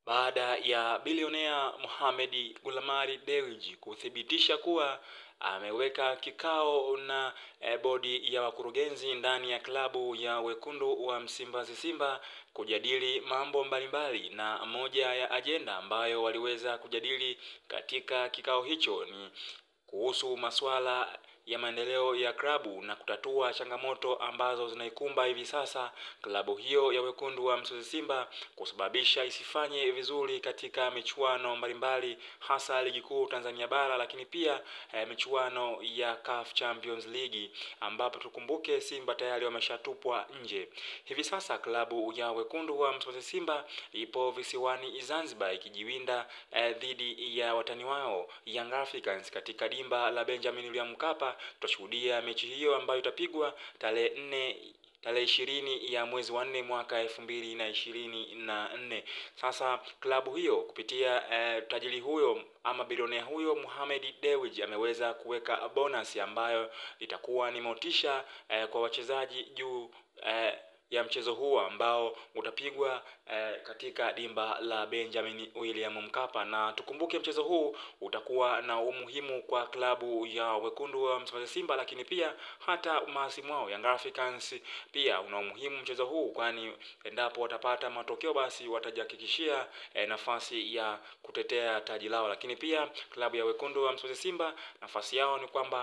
baada ya bilionea Mohamed Gulamari Dewji kuthibitisha kuwa ameweka kikao na e, bodi ya wakurugenzi ndani ya klabu ya wekundu wa Msimbazi Simba kujadili mambo mbalimbali, na moja ya ajenda ambayo waliweza kujadili katika kikao hicho ni kuhusu masuala ya maendeleo ya klabu na kutatua changamoto ambazo zinaikumba hivi sasa klabu hiyo ya wekundu wa Msimbazi Simba kusababisha isifanye vizuri katika michuano mbalimbali hasa ligi kuu Tanzania bara, lakini pia eh, michuano ya CAF Champions League ambapo tukumbuke Simba tayari wameshatupwa nje. Hivi sasa klabu ya wekundu wa Msimbazi Simba ipo visiwani Zanzibar ikijiwinda eh, dhidi ya watani wao Young Africans katika dimba la Benjamin William Mkapa. Tutashuhudia mechi hiyo ambayo itapigwa tarehe nne tarehe ishirini ya mwezi wa nne mwaka elfu mbili na ishirini na nne. Sasa klabu hiyo kupitia eh, tajiri huyo ama bilionea huyo Mohamed Dewji ameweza kuweka bonus ambayo itakuwa ni motisha eh, kwa wachezaji juu eh, ya mchezo huo ambao utapigwa eh, katika dimba la Benjamin William Mkapa, na tukumbuke mchezo huu utakuwa na umuhimu kwa klabu ya wekundu wa Msimbazi Simba, lakini pia hata mahasimu wao Young Africans pia una umuhimu mchezo huu, kwani endapo watapata matokeo basi watajihakikishia eh, nafasi ya kutetea taji lao, lakini pia klabu ya wekundu wa Msimbazi Simba nafasi yao ni kwamba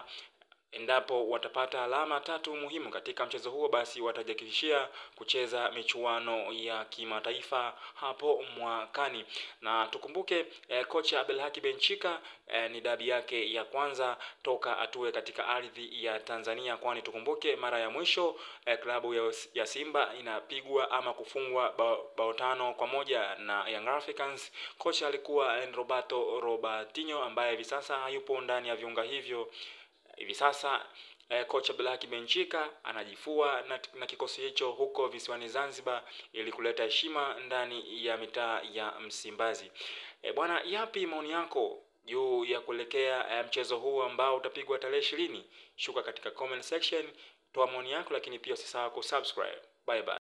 endapo watapata alama tatu muhimu katika mchezo huo, basi watajihakikishia kucheza michuano ya kimataifa hapo mwakani. Na tukumbuke eh, kocha Abdelhaki Benchika eh, ni dabi yake ya kwanza toka atue katika ardhi ya Tanzania, kwani tukumbuke mara ya mwisho eh, klabu ya, ya Simba inapigwa ama kufungwa bao, bao tano kwa moja na Young Africans. Kocha alikuwa Roberto Robertinho ambaye hivi sasa hayupo ndani ya viunga hivyo hivi sasa eh, kocha Black Benchika anajifua na, na kikosi hicho huko visiwani Zanzibar ili kuleta heshima ndani ya mitaa ya Msimbazi. Eh, bwana, yapi maoni yako juu ya kuelekea eh, mchezo huu ambao utapigwa tarehe ishirini? Shuka katika comment section, toa maoni yako, lakini pia usisahau kusubscribe. Bye bye.